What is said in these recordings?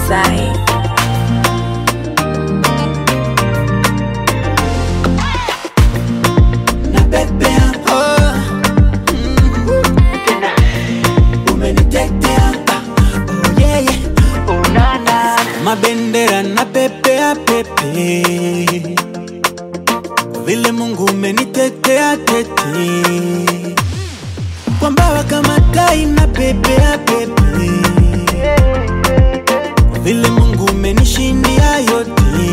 Masai. napepea oh. mm. tena umenitetea oh, yeah, yeah. oh, na, na. mabendera na pepea pepe vile mungu umenitetea tete kwa mbawa kama tai na pepea pepe vile mungu umenishindia yote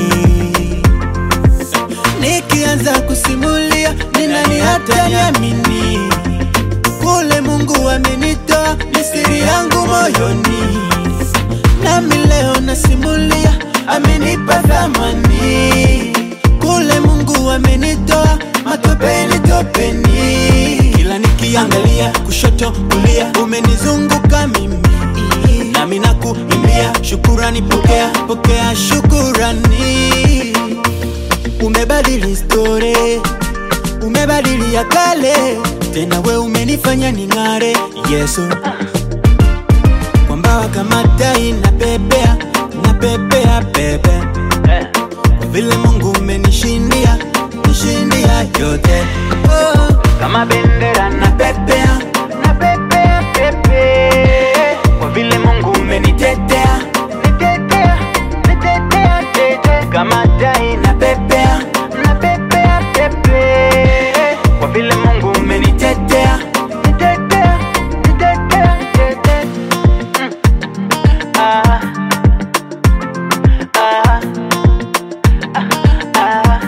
nikianza kusimulia ni nani hata niamini kule mungu amenitoa ni siri yangu moyoni nami leo nasimulia amenipa thamani kule mungu amenitoa matopeni topeni kila nikiangalia kushoto kulia umenizunguka mimi nami nakuimbia shukurani pokea pokea shukurani umebadili story, umebadili ya kale, tena we umenifanya ning'are Yesu, kwa mbawa kama tai na pepea na pepea pepe, kwa vile Mungu umenishindia nishindia yote oh, kama bendera na pepea na pepea pepe, kwa vile Mungu umenitetea nitetea nitetea tete kama tai na pepea na pepea pepe kwa vile Mungu umenitetea nitetea nitetea tete mm. ah. Ah. Ah. Ah.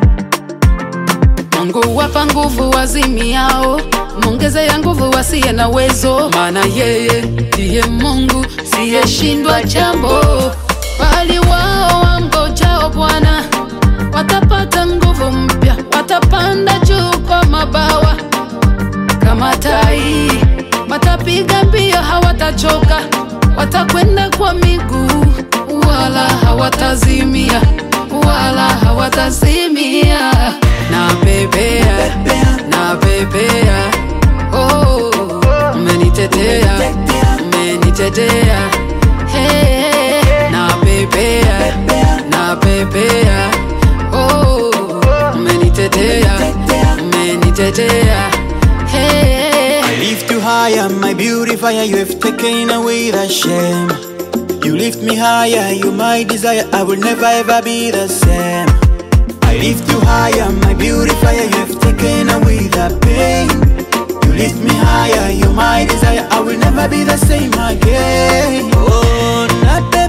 Mungu wapa nguvu wazimiao, mwongeze ya nguvu wasiye na uwezo, maana yeye ndiye Mungu siyeshindwa jambo. Bali wao wamngojao Bwana watapata nguvu mpya, watapanda juu kwa mabawa kama tai, watapiga mbio hawatachoka, watakwenda kwa miguu wala hawatazimia, wala hawatazimia. Na pepea, na pepea, oh, umenitetea, umenitetea, hey, na pepea, na pepea, oh, umenitetea, umenitetea, hey. I lift you higher, my beautifier. You have taken away the shame. You lift me higher, you my desire. I will never ever be the same. I lift you higher, my beautifier. You have taken away the pain. You lift me higher, you my desire. I will never be the same again. Oh, not the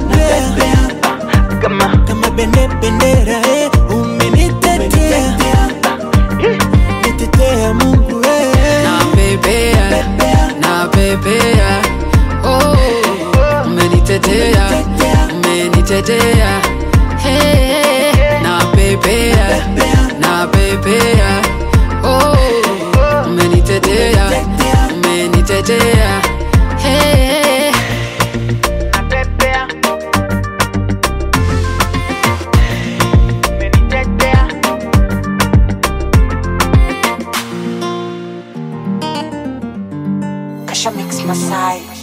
kama kama bende bendera eh, umenitetea nitetea Mungu eh. na pepea, na pepea, oh, umenitetea, umenitetea, hey, na pepea, na pepea, oh, umenitetea, umenitetea, hey. Napepea. Umenitetea. Kasha Mix Masai.